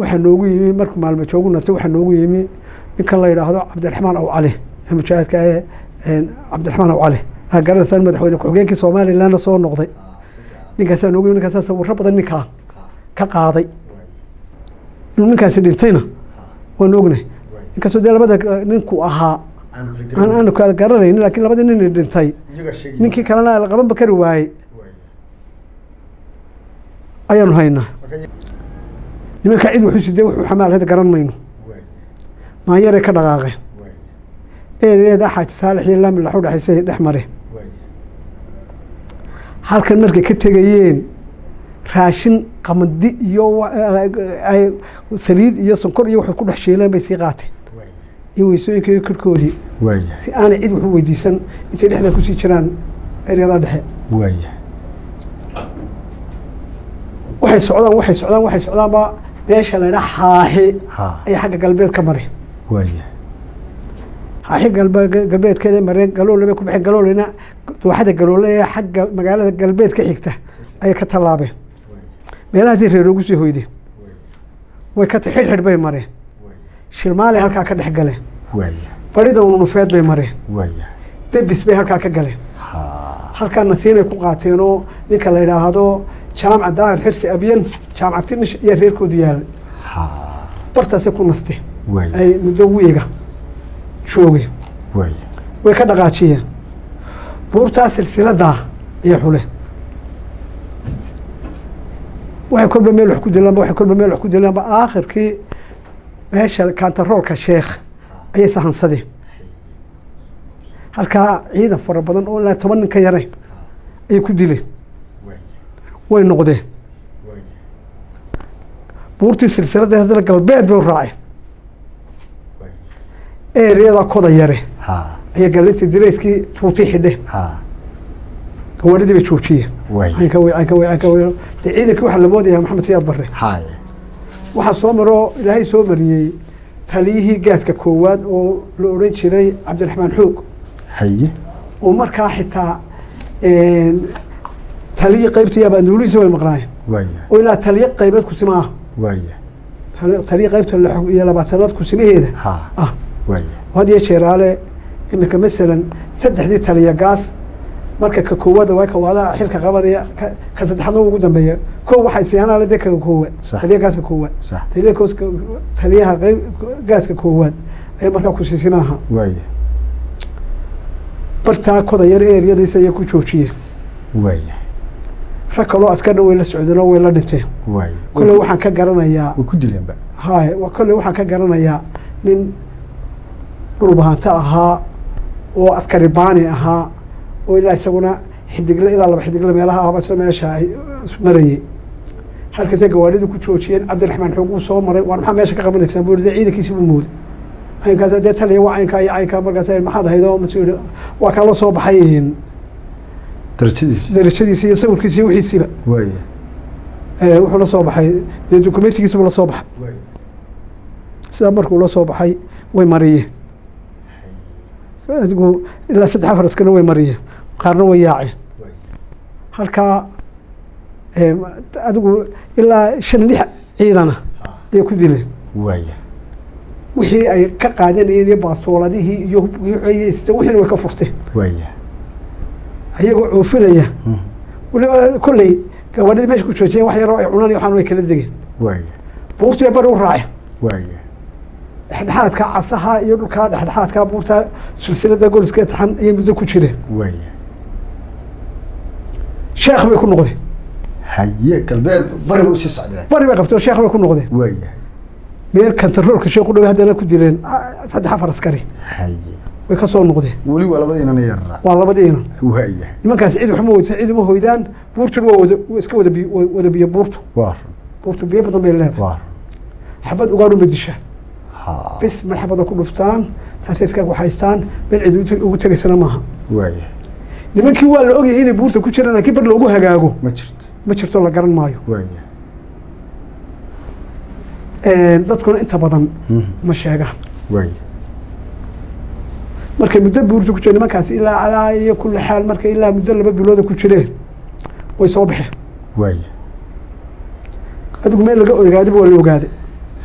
waxaa noogu yimi markuu maalmo joogu natay waxaa noogu yimi ninkan la yidhaahdo cabdiraxmaan aw cali ee mujaahidka ee een, cabdiraxmaan aw cali aa garanaysaan madaxweyne ku-xigeenkii somalilandna soo noqday ninkaasaa noogu yimi ninkaasaa sawirro badan ninkaa ka qaaday inuu ninkaasi dhintayna waan ognahay inkastoo dee labada eh, ninku ahaa aan aanu kala garanayn laakiin labadii nin dhintay ninkii kalena la qabanba kari waayey ayaanu haynaa nimanka cid wuxuu sidee wuxuu xamaalada garan mayno maanyaray ka dhaqaaqeen ereeda xaaji saalex iyo laami laxu dhexaysay dhex mare halkan markay ka tegayeen raashin qamadi iyo wa- eh, ay- saliid iyo sonkor iyo waxay ku dhex shiileen bay sii qaateen iyo weysooyinka iyo korkoodii waaya si aanay cid waxu weydiisan intay dhexda kusii jiraan eryada dhexe waaya waxay socdaan waxay socdaan waxay socdaanba meesha la ydhaa xaaxi ha ayaa xagga galbeed ka mari waaya xaaxi galbe galbeedkeeda mareen galoole bay ku baxeen galoolena dooxada galoole ee xagga magaalada galbeed ka xigta ayay ka tallaabeen meelahaasay reeroogu sii hoydeen way ka ta xidhxidh bay mareen shilmaale halkaa ka dhex galeen waaya barida ununufeed bay mareen waaya debis bay halkaa ka galeen ha halkaa nasiinay ku qaateen oo ninka la yidhaahdo jaamaca daahir xirsi abyan jaamaca tinish iyo reerkoodu yaalay ha bartaasay ku nasteen waaya ay muddo wiiga joogeen waaya way ka dhaqaajiyeen buurtaa silsiladaa iyo xule waxay kolba meel wax ku dilaanba waxay kolba meel wax ku dilaanba aakhirkii meesha kantaroolka sheekh ayay sahansadeen halkaa ciidan fara badan oo ilaa toban nin ka yarayn ayay ku dileen way noqdeen buurtii silsilada haddana galbeed bay u raaceen eeriyada koda yare ha ayaa galintii dirayskii tuutii xidhe ha gawaadhidii bay joojiyeen waaya caynka wey caynka wey caynka wey dee ciidankii waxaa la moodayaa maxamed siyaad barre haya waxaa soo maroo ilaahay soo mariyey taliyihii gaaska koowaad oo la odhan jiray cabdiraxmaan xoog haye oo markaa xitaa taliyii qaybtii abaanduulihiisa way maqnaayeen waaya oo ilaa taliye qaybeed kusima ah waaya Tali- taliye qaybta lix iyo labaatanaad kusimaheeda ha ah waaya oo had iyo jeeraale iminka masalan saddexdii taliya gaas marka ka koowaada waa ka waadaha xilka qabanaya ka- ka saddexaadna ugu dambeeya kow waxay siyaanaale dee ka koowaad Sax. taliya gaaska koowaad sax taliya kooska taliyaha qayb gaaska koowaad ayaa markaa kusisimaaha waaya bartaa koda yar eeriyadiisa ayay ku joojiyeen waaya rag kaloo askarna way la socdeen oo way la dhinteen waaya kolley waxaan ka garanayaa way ku dileenba hay wa- kolley waxaan ka garanayaa nin dhulbahanto ahaa oo askari baani ahaa oo ilaa isaguna xidigle ilaa laba xidigle meelaha ahba isla meesha ay marayey halkaasay gawaadhida ku joojiyeen cabdiraxmaan xoog uu soo maray waar maxaa meesha ka qabanaysaan buu dee ciidankiisi buu mooday caynkaas dee taliya waa caynkaa iyo caynkaa markaas maxaad ahayd oo mas waa kaa la soo baxay darajadiisi darajadiisi iyo sawirkiisi iyo wixiisiiba waaya Eh, wuxuu la soo baxay dee dokumentigiisibuu la soo baxay waaya sidaa markuu la soo baxay way mariyeen adigu ilaa saddex afar askana way mariyeen qaarna way yaaceen waaya halkaa eh, adigu ilaa shan lix ciidana ayay ku dileen waaya wixii ay ka qaadanayeen iyo baastooladihii iyo hubkii wixii wixiina way ka furteen waaya ayagoo coofinaya Mhm. waliba kolley gawaadhidii meesha ku joojiyeen wax yaroo ay cunaan iyo waxaan way kala degeen waaya buurtii bari u raaceen waaya dhexdhexaadka casaha iyo dhulkaa dhexdhexaadka buurta silsilada goliska taxan ayay muddo ku jireen waaya sheekh bay ku noqdeen haye galbeed bariba usii socdeen bari bay qabteen oo sheekh bay ku noqdeen waaya meel kantaroolka sheekhu dhow haddana ku dileen ah, saddex afar askari haye way ka soo noqdeen weli waa labada inana yarara waa labadiina waaya nimankaasi cid waxma weydisan cid uma hoydaan buurtuna waa wada waa iska wada biyo wa- wada biyo buurtu waa run buurtu biyo badan bay leedahay waa run xabad ugaadhu ma dishaan ha bis mar xabada ku dhuftaan taasay iska waxaystaan meel cid ugu teg- ugu tegaysana maaha waaya nimankii waa la ogyahay inay buurta ku jiraan laakiin bar loogu hagaago ma jirto ma jirto la garan maayo waaya dadkuna inta badan Mhm. ma sheegaan waaya markay muddo buurta ku jireen nimankaasi ilaa alaa iyo kulli xaal markay ilaa muddo laba bilooda ku jireen way soo baxeen waaya adigu meel laga ogaadiba waa la ogaaday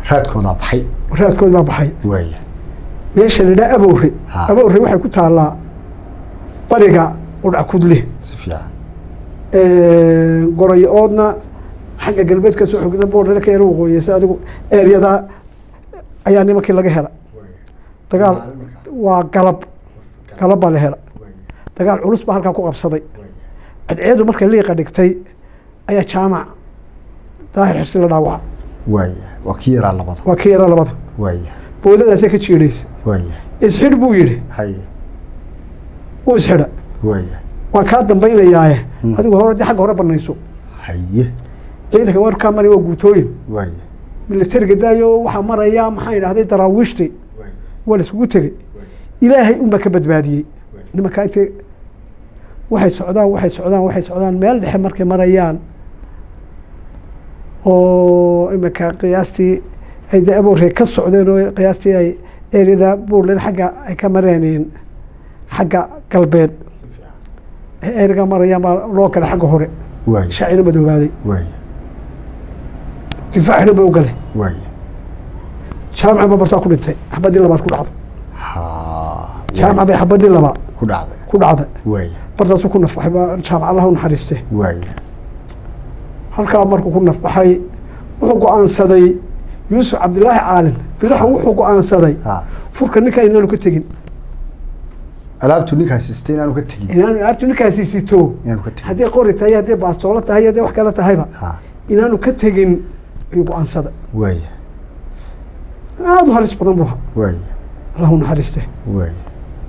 raadkoodaa baxay raadkood baa baxay waaya meesha la yidhaha abowre Ha. abowre waxay ku taallaa bariga udhacudle si fiican gorayo oodna xagga galbeed ka soo xogda boordhale ka yar waqooyeysa adigu eeryadaa ayaa nimankii laga hela dagaal waa galab galab baa la hela dagaal culus baa halkaa ku qabsaday cadceedu markay liiqa dhigtay ayaa jaamac daahir xirsi la dhaawaca waaya waa kii yaraa labada waa ka yaraa labada waaya boodadaasay ka jiidhaysa waaya isxidh buu yidhi haye wuu isxidha waaya waan kaa dambaynayaaye Hmm. adigu hore dee xagga hore banayso haye ciidanka warkaa mari waa guutooyin waaya militariga daayo waxaa maraya maxaan idhahday daraawiishti waaya waa la isugu tegey ilaahay unbaa ka badbaadiyey nimankaa intay waxay socdaan waxay socdaan waxay socdaan meel dhexe markay marayaan oo iminka qiyaastii ay de aboorey ka socdeen oo qiyaastii ay eriyada buurland xagga ay ka mareen xagga galbeed ee eriga marayaan baa loo galay xagga hore waaya shaacina madoobaaday waaya difaacina ba u galay waaya jaamaca ba bartaa ku dhintay xabadii labaad ku dhacday ha jaamaca bay xabadii labaad ku dhacday ku dhacday waaya bartaasuu ku nafbaxay baa jaamac allah u naxariiste waaya halkaa markuu ku nafbaxay wuxuu go-aansaday yuusuf cabdilaahi caalin bidaxa wuxuu go-aansaday ha furka ninkaa inaanu ka tegin alaabtu ninkaasi sitay inaanu ka tegin inaanu aabtu ninkaasi sito inaanu ka tegin haddii qori tahay haddii baastoolo tahay haddii wax kale tahayba ha inaanu ka tegin ayuu go-aansaday waaya aada u halis badan buu ahaa waaya allah u naxariiste waaya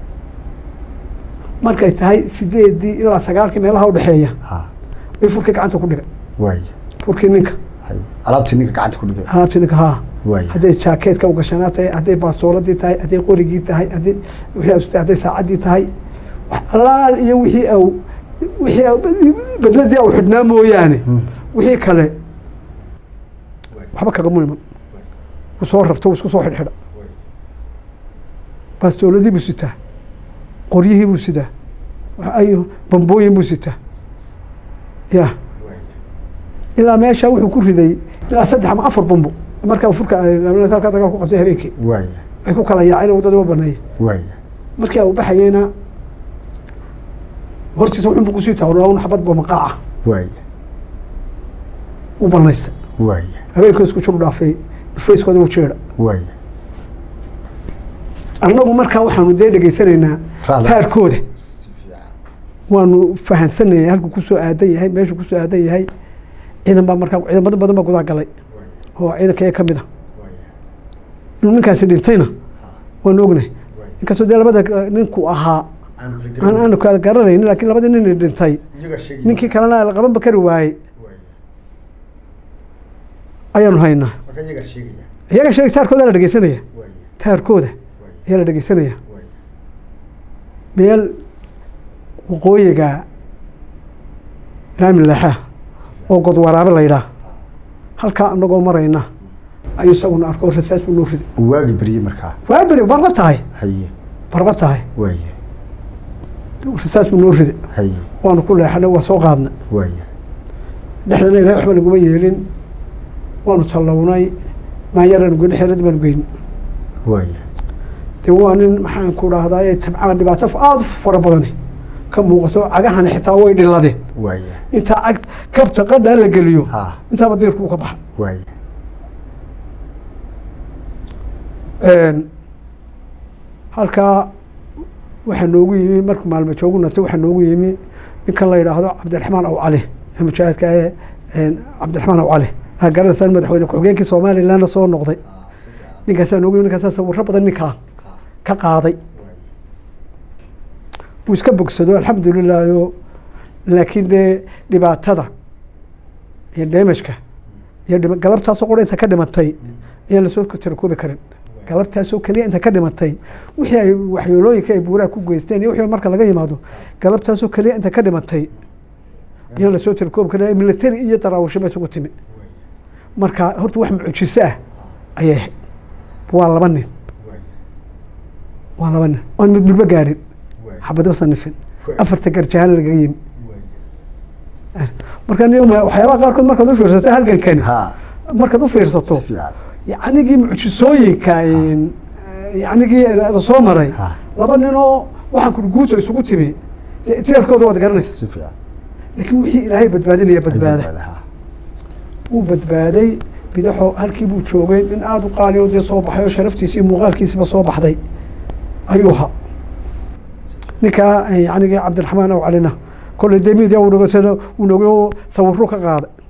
markay tahay sideedii ilaa sagaalkii meelaha udhexeeya ha ay furkii gacanta ku dhigay waaya furkii ninka haye alaabtii ninka gacanta ku dhigay alaabtii ninka haa waaya hadday jaakeetka ugashanaa tahay hadday baastooladii tahay hadday qorigii tahay haddii wixii au sitay, hadday saacaddii tahay wax allaal iyo wixii au wixii au badladii au xidhnaa mooyaane Hmm. wixii kale waxba kagama iman wuu soo rarto wuu isku soo xidhxidha baastooladii buu sitaa qoryihii buu sitaa wax ay bambooyin buu sitaa ya ilaa meesha wuxuu ku riday ilaa saddex ama afar bambo markaa furka ay- halkaa dagaal ku qabtay habeenkii waaya ay ku kala yaaceen waddada u baneeyay waaya markii uu baxayeyna hortiisa wuxuu kusii taagnaa un xabad bamaqaaca waaya u banaystay waaya habeenkii isku jir u dhaafay fayskooda u jeedha waaya annagu markaa waxaanu dee dhegaysanaynaa Raacda. taarkooda si fiican waanu fahansanayay halkuu kusoo aadan yahay meeshuu kusoo aadan yahay ciidan baa markaa ciidamada badan baa gudaa galay waaya oo ciidanka ka mid a waaya inuu ninkaasi dhintayna ha waanu ognahay waaya inkastoo dee labada ninku ahaa aanu kala aan garanaynin. aanu kala garanaynin laakiin labadii nin dhintay iyagaa sheegay ninkii kalena la qabanba kari waayey waaya ayaanu haynaa marka iyagaa sheegaya iyaga sheegay taarkooda la dhegeysanaya waaya taarkooda waaya ayaa la dhegeysanaya waaya meel waqooyiga laami leexa oo god waraabe la yidhaah halkaa anagoo marayna ayuu isaguna arko rasaas buu noo riday waagi beriyey markaa waa beri barqa tahay haye barqa tahay waaya rasaas buu noo riday haye waanu ku leexanay waa soo qaadnay waaya dhexdana ilahay waxba naguma yeelin waanu tallawnay maanyaraanu geyni xeeradii baanu geyni waaya dee waa nin maxaan ku dhahdaa tabcaan dhibaato aada u fara badani ka muuqato cagahani xitaa way dhiladeen waaya intaa cag kabta qadhaa la geliyo ha intaaba diirku uu ka baxa waaya halkaa waxaa noogu yimi markuu maalmo joogu natay waxaa noogu yimi ninkan la yidhaahdo cabdiraxmaan aw cali ee mujaahidka ee cabdiraxmaan aw cali aa garanaysaan madaxweyne ku-xigeenkii somalilandna soo noqday ninkaasaa noogu yimi ninkaasaa sawirro badan ninkaa ka qaaday wuu iska bogsado alxamdulilaaho laakiin dee dhibaatada iyo damajka iyo dhima- galabtaasoo qura inta ka dhimatay ayaan lasoo tirakoobi karin galabtaasoo keliya inta ka dhimatay wixii ay waxyeelooyinka ay buuraha ku geysteen iyo wixii marka laga yimaado galabtaasoo keliya inta ka dhimatay ayaan lasoo tirakoobi karin military iyo daraawisho ba isugu timi marka horta wax mucjiso ah ayay ahayd waa laba nin waa laba nin oon mid midba gaadhin xabadba sanifin afarta garjahaan lagaga yimi marka ni waxyaabaha qaarkood markaad u fiirsato halgankani ha markaad u fiirsato si fiican yacnigii mucjisooyinka een, yacnigii la soo maray Ha. laba ninoo waxaan ku guuto isugu timi dee teelkooda waad garanaysa si fiican laakiin wixii ilaahay badbaadinaya badbaada ha wuu badbaaday bidaxo halkii buu joogay nin aada u qaaliyo dee soo baxay oo sharaftiisi iyo muuqaalkiisiba soo baxday ayuu ahaa ninkaa yacnigii cabdiraxmaan aw calina kolley dee midia uu noga uu nogo sawirro ka qaaday